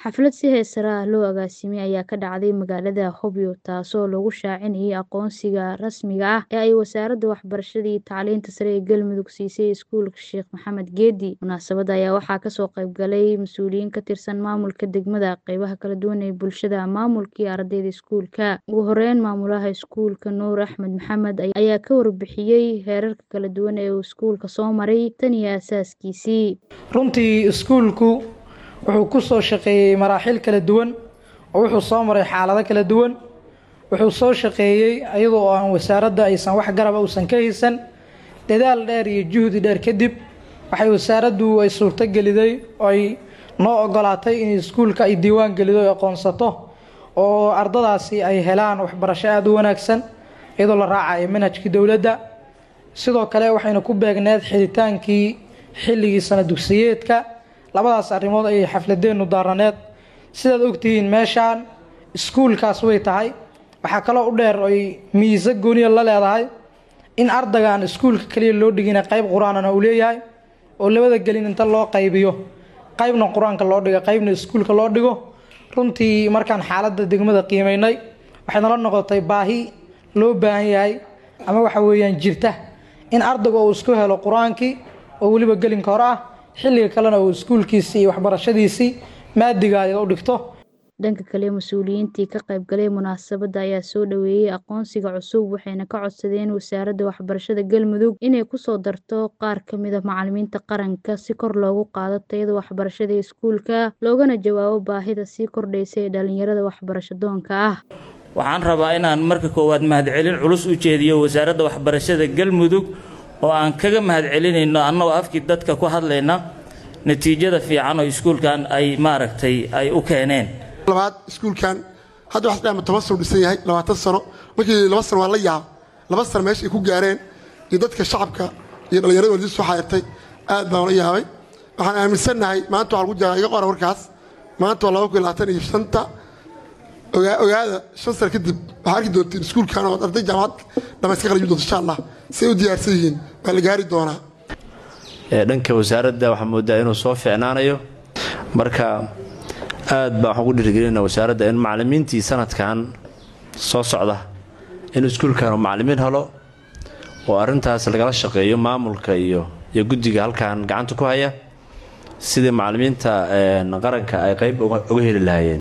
Xaflad si heesare ah loo agaasimay ayaa ka dhacday magaalada Hobyo taasoo lagu shaacinayay aqoonsiga rasmiga ah ee ay Wasaaradda Waxbarashada iyo Tacliinta Sare ee Galmudug siisay Iskuulka Sheekh Maxamed Geedi. Munaasabadda ayaa waxaa kasoo qayb galay mas'uuliyiin ka tirsan maamulka degmada, qaybaha kala duwan ee bulshada, maamulka iyo ardayda iskuulka. Ugu horeyn, maamulaha iskuulka Nuur Axmed Maxamed ayaa ka warbixiyay heerarka kala duwan ee uu iskuulku soo maray tan iyo aasaaskiisii. runtii iskuulku wuxuu ku soo shaqeeyey maraaxil kala duwan oo wuxuu soo maray xaalado kala duwan wuxuu soo shaqeeyey iyadoo aan wasaaradda aysan wax garaba uusan ka haysan dadaal dheer iyo juhdi dheer kadib waxay wasaaraddu ay suurtogeliday oo ay noo ogolaatay in iskuulka ay diiwaan gelido ay aqoonsato oo ardadaasi ay helaan waxbarasho aada u wanaagsan iyadoo la raacayo manhajkii dowladda sidoo kale waxayna ku beegneed xidhitaankii xilligii sana dugsiyeedka labadaas arrimood ayay xafladeennu daaraneed sidaad ogtihiin meeshaan iskuulkaas way tahay waxaa kaloo u dheer ay miisa gooniya la leedahay in ardaygaan iskuulka kaliya loo dhigina qayb qur-aanana uu leeyahay oo labada gelin inta loo qaybiyo qaybna qur-aanka loo dhigo qaybna iskuulka loo dhigo runtii markaan xaaladda degmada qiimaynay waxay nala noqotay baahi loo baahan yahay ama waxa weeyaan jirta in ardaygu uu isku helo qur-aankii oo weliba gelinka hore ah xilliga kalena uu iskuulkiisii iyo waxbarashadiisii maadigaada u dhigto dhanka kale mas-uuliyiintii ka qayb galay munaasabadda ayaa soo dhoweeyey aqoonsiga cusub waxayna ka codsadeen wasaaradda waxbarashada galmudug inay kusoo darto qaar ka mid a macalimiinta qaranka si kor loogu qaado tayada waxbarashada iskuulka loogana jawaabo baahida sii kordhaysa ee dhalinyarada waxbarasho doonka ah waxaan rabaa inaan marka koowaad mahadcelin culus u jeediyo wasaaradda waxbarashada galmudug oo aan kaga mahadcelinayno annagoo afkii dadka ku hadlayna natiijada fiican oo iskuulkan ay maaragtay ay u keeneen labaad iskuulkan hadda waxaa dhama toban sano dhisan yahay labaatan sano markii laba sano waa la yaab laba sano meesha ay ku gaareen iyo dadka shacabka iyo dhallinyarada waldis soo xaayirtay aad baan la yaabay waxaan aaminsannahay maanta waxaa lagu jiraa iga qora warkaas maanta waa laba kun labaatan iyo shanta ogaada shan sano kadib waxaa arki doontiin iskuulkan oo arday jaamacad dhamayska qalajin doonto insha allah si ay u diyaarsan yihiin baa la gaari doonaa dhanka wasaaradda waxaa moodaa inuu soo fiicnaanayo marka aad baan waxaan ku dhiirigelinaa wasaaradda in macalimiintii sanadkan soo socda in iskuulkan uu macalimiin helo oo arrintaas lagala shaqeeyo maamulka iyo iyo guddiga halkan gacanta ku haya sidii macalimiinta qaranka ay qayb uga heli lahaayeen